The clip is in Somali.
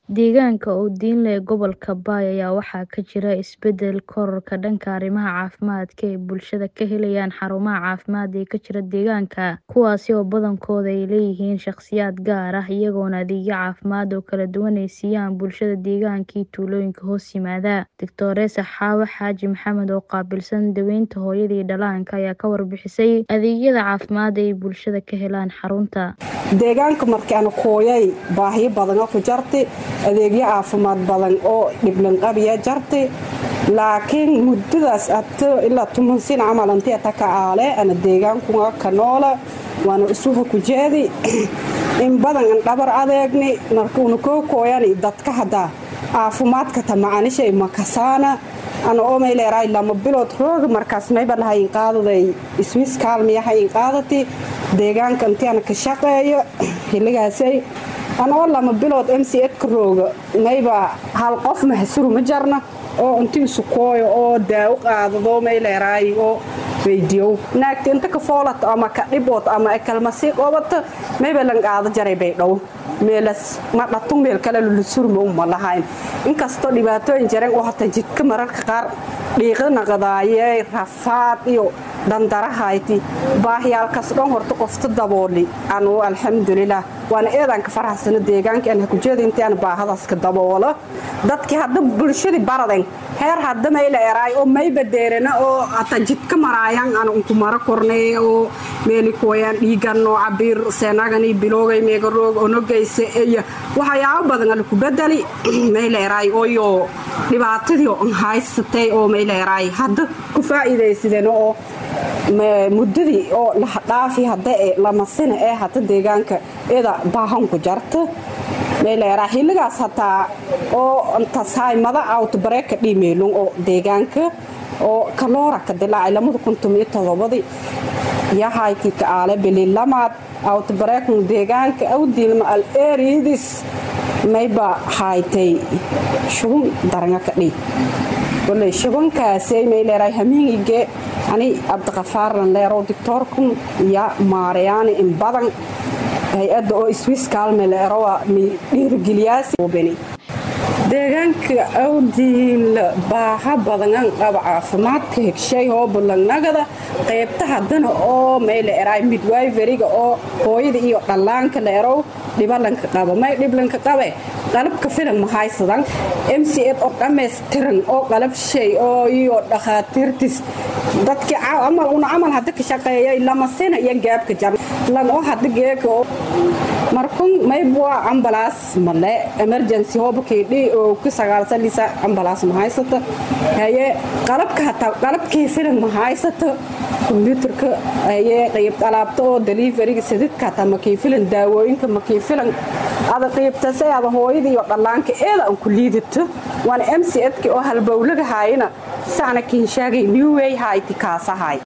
Deegaanka Oodin ee gobolka Bay ayaa waxaa ka jira isbedel kororka dhanka arrimaha caafimaadka ee bulshada ka helayaan xarumaha caafimaad ee ka jira deegaanka, kuwaasi oo badankooda ay leeyihiin shaqsiyaad gaar ah, iyagoona adeegyo caafimaad oo kala duwan ay siiyaan bulshada deegaanka iyo tuulooyinka hoos yimaada. Dr. Xaawo Xaaji Maxamed oo qaabilsan daaweynta hooyada iyo dhallaanka ayaa ka warbixisay adeegyada caafimaad ee ay bulshada ka helaan xarunta. deegaanka markaan kooyay baahiyo badan ku jarti adeegyo caafimaad badan oo dhiblanqabiya jarti laakiin muddadaas abto ilaa tuman sin camal intii ta ka aale ana deegaankunga ka noola waana isuha ku jeedi in badan an dhabar adeegni markuuna koo kooyani dadka hadda caafimaadka tamacanishay makasaana ana omayleeraay lama bilood rooga markaas mayba lahayn qaadaday iswiis kaalmiyahayn qaadati deegaanka intiana ka shaqeeyo xilligaasay anoo lama bilood m c edka rooga mayba hal qof mahsuru ma jarna oo inti isu kooyo oo daawo qaadado mayleeraay oo weydiyow naagta inta ka foolato ama ka dhibood ama kalmasii qobato mayba lan qaado jaray bay dhow meelas ma dhatun meel kale lulusurma uma lahayn inkastoo dhibaatooyin jareen oo hata jidka mararka qaar dhiiqa naqdaaye rafaad iyo dhandarahayti baahiyaalkaas dhan horta qofta dabooli anu alxamdulilah waana eedanka faraxsano deegaanka aan hakujeeda intaan baahadaska daboola dadkii hadda bulshadii baraden heer hadda mayla eraay oo mayba deerana oo hata jidka maraayan aan unku mara kornay oo meeli kuwayaan dhiigan oo cabiir seenagani biloogay meegaroog onogaysa iyo waxyaabo badan ala ku bedeli mayla eraay ooyo dhibaatadii oo haysatay oo mayla eraay hadda ku faa'iidaysadeen oo muddadii oo dhaafi hadda ee lamasina ee hata deegaanka ida baahanku jarta mayleeraa xilligaas hataa oo tasaymada awtbareeka dhimeelun oo deegaanka oo kaloora ka dilaacay lamada kuntumiyo todobadii yahaykii ka aale bililamaad awtbareekun deegaanka awdiilma al eeriidis mayba haytay shugun daranga ka dhiig koley shugunkaasay mayleeraa hamiingige ani cabdiqafaarlan leerow dictoorkun iyo maarayaani in badan hay-adda oo iswiis kaalme leerowa mi dhiirigeliyaasbeni deegaanka awdiil baaha badangan qaba caafimaadka hegshay oo bulangnagada qaybta haddana oo mayle eraay midwiveriga oo hooyada iyo dhallaanka leerow dhibalanka qaba may dhiblanka qabe qalabka filan mahaysadan m c ed oo dhammaystiran oo qalab shay oo iyo dhakhaatiirtis dadkii amal una camal hadda ka shaqeeyay lamasina iyo gaabka jar lan oo hadda geeka markun maybwa ambalaas male emergency hobakaydhi oo ku sagaalsalisa ambalaas mahaysata haye qalabka hataa qalabkii filan mahaysata kombyuutarka haye qayb alaabta oo deliveriga sadidka hataa makii filan daawooyinka makii filan ada qiybtasay ada hooyada iyo dhallaanka eeda aan ku liidato waana m c edki oo halbowlaga haayana sacna kiinshaagay newway hayti kaasahay